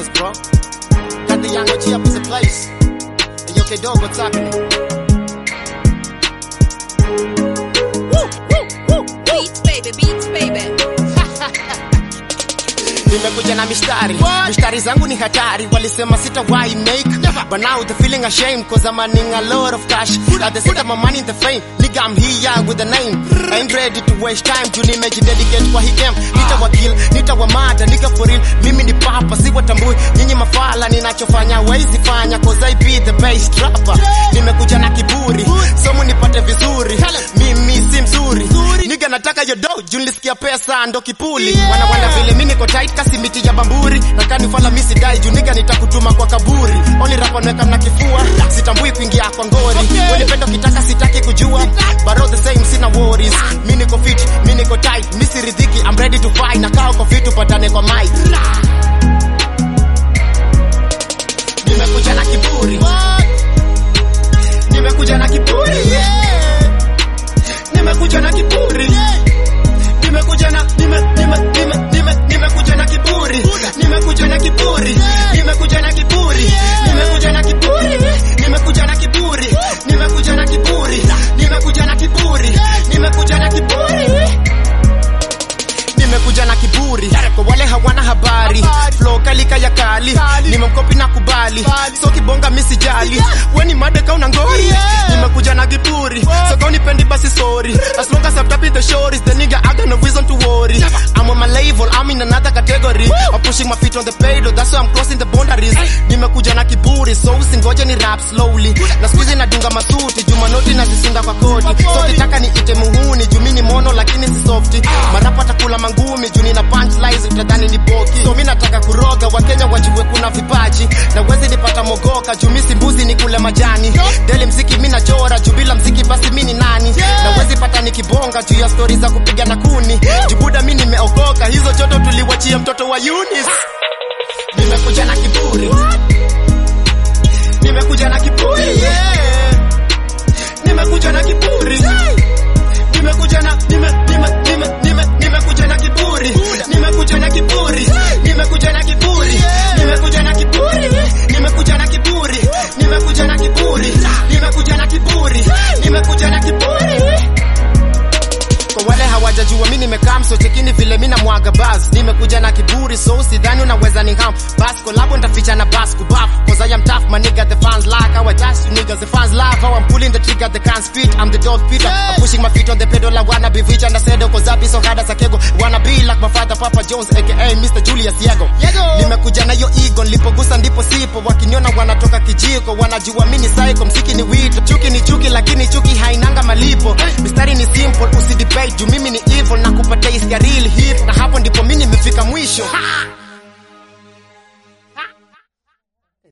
knows, bro. Got the young OG up in the place. Hey, yo, K-Dog, what's happening? Woo, woo, woo, woo. Beats baby, beats baby. nimekuja na mistari mistari zangu ni hatari walisema sitawahi make but now the feeling ashamed cause I'm earning a lot of cash at the center my money in the fame nigga I'm here with the name I ain't ready to waste time juu nimejidedicate kwa hii game nitawakil nitawamada nigga for real mimi ni papa si watambui nyinyi mafala ninachofanya wezi fanya cause I be the best rapper nimekuja na kiburi somu nipate vizuri mimi si mzuri nigga nataka yo do juu nilisikia pesa ndo kipuli wana wana vile mimi niko tight kasi miti ya bamburi na kanifala misi dai juu nigga nitakutuma kwa kaburi only rap naweka na kifua sitambui kuingia kwa ngori okay. pendo kitaka sitaki kujua but all the same sina worries mimi niko fit mimi niko tight mimi siridhiki I'm ready to fight na kao kwa fit tupatane kwa mic nimekuja na kiburi nimekuja na kiburi nimekuja na kiburi nimekuja na nime nime nime nime nimekuja na kiburi nimekuja na kiburi nimekuja na kiburi nimekuja na kiburi nimekuja na kiburi nimekuja na kiburi nimekuja na kiburi nimekuja na kiburi nimekuja na kiburi kwa wale hawana habari flow kali kaya kali nimemkopi na kubali so kibonga misijali weni madeka una ngori nimekuja na kiburi so kau nipendi basi sorry as long as I'm tapping the shores the nigga I got no reason to worry I'm on my level I'm in another category I'm pushing my feet on the pedal that's why I'm crossing the boundaries nimekuja na kiburi so usingoje ni rap slowly na squeeze nadunga masuti juma noti nazisinda kwa koti so kitaka niite muhuni juu mimi ni mono lakini si softy marapa takula mangumi juu nina punchlines utadhani ni boki so mimi nataka kuroga wakenya wajue kuna vipaji na wezi nipata mogoka juu mimi si mbuzi ni kule majani deli mziki mimi nachora juu bila mziki basi mimi ni nani na wezi pata nikibonga juu ya stori za kupiga na kuni jubuda mimi nimeokoka hizo joto tuliwachia mtoto wa Yunis nimekuja na kiburi nimekuja na kiburi yeah. nimekuja na kiburi nimekuja na nime nime nime nime nimekuja na kiburi nimekuja na kiburi nimekuja na kiburi nimekuja na kiburi nimekuja na kiburi nimekuja na kiburi nimekuja na kiburi nimekuja na kiburi kwa wale hawajajua mi nimekaa msochekini vile mi namwaga bas nimekuja na kiburi so usidhani unaweza ni ham bas kolabo ntaficha na bas kubaf cause I am tough my nigga the fans like how I dash you niggas the fans laugh how I'm pulling the trigger they can't speak I'm the dog Peter I'm pushing my feet on the pedal I wanna be rich and I said cause I be so hard as a kego wanna be like my father Papa Jones aka Mr. Julius Yego nimekuja na hiyo ego nilipogusa ndipo sipo wakiniona wanatoka kijiko wanajua mimi ni psycho msiki ni wito chuki ni chuki lakini chuki hainanga malipo mistari ni simple usidebate juu mimi ni evil na kupatia hisia real hip na hapo ndipo mimi nimefika mwisho ha!